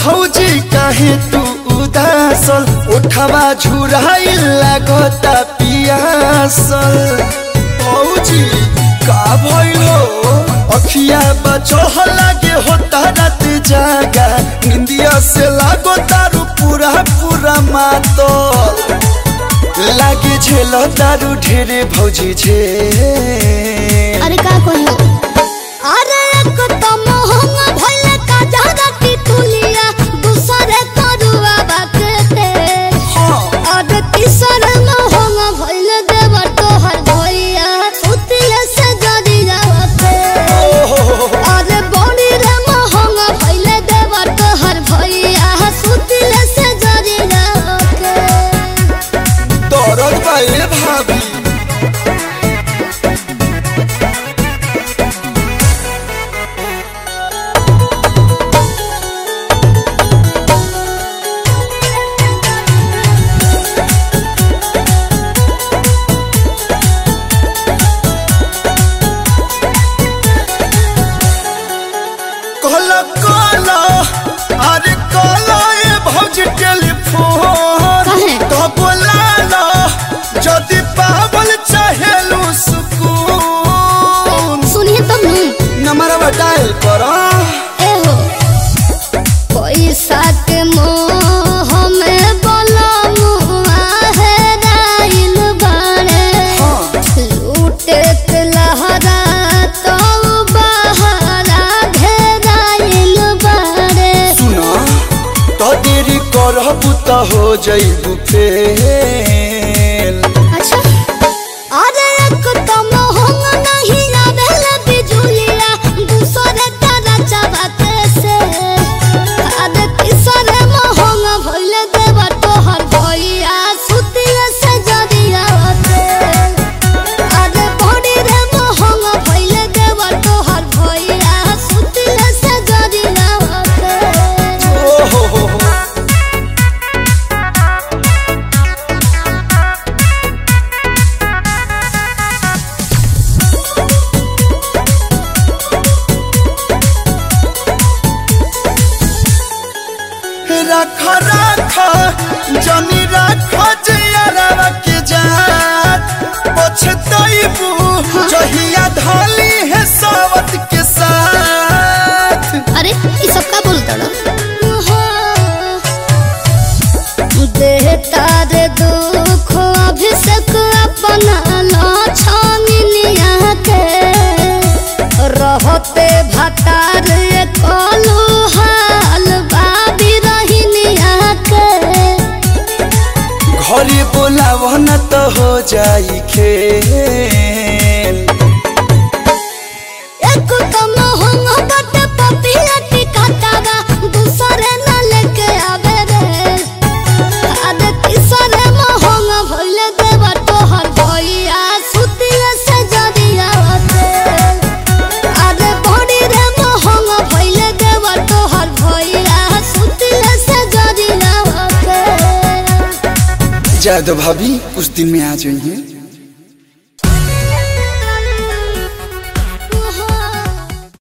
भौजी काहे तू उदासल उठवा झुराइल लागता पियासल भौजी का भइल हो अखिया बचह लागे होता रात जागा निंदिया से लागो तारू पूरा पूरा मातल लागे झेल तारू ढेरे भौजी झे अरे का कहियो अरे एक तो मोहंग भइल का जादा टिटुलिया दूसरे करुआ बाकते अरे तीसर मोहंग भइल देव तोहर भइया सुतिले से जरी जावते अरे बड़ी रे मोहंग भइल देव तोहर भइया सुतिले से जरी जावते दरद बाए भाभी कहला कहला अरे कहला ए भौजी टेलीफोन काहे? तो बोलाला जदि पावल चाहेलू सुकून सुनिए तब नू नंबरवा डायल करा एहो पैसा के मोह में बलमुआ है राइल बाड़े लूटे के लहरा तो बहरा घेराइल बाड़े सुना तो देरी करबू तो हो जइबू फेल अच्छा अरे एक तो मोहंग नहीं आवेल बिजुलिया दूसरे तारा चबाते से अरे तीसरे मोहंग भइल देव तोहर भइया सुतिया से जरिया होते अरे बड़ी रे मोहंग भइल देव तोहर भइया सुतिया से जरिया होते ओहो हो हो रख रख जनी रख जियरवा के जात पछतइबू जहिया ढाली है सावत के साथ अरे ये सब का बोलता देहता रे दुख अभिषेक अपना लाछनिया के रहते भतार कलू हाल बाबी रहिनिया के घरे बोलाव न तो हो जाई खेल एक तो मोहंग बट पपिया टिकातावा दूसरे न लेके आवे रे आदे तीसरे मोहंग भइल देवा तोहर भइया सुतिया से जरिया होते आदे बड़ी रे मोहंग भइल देवा तोहर भइया सुतिया से जरिया होते जादो भाभी कुछ दिन में आ जाइए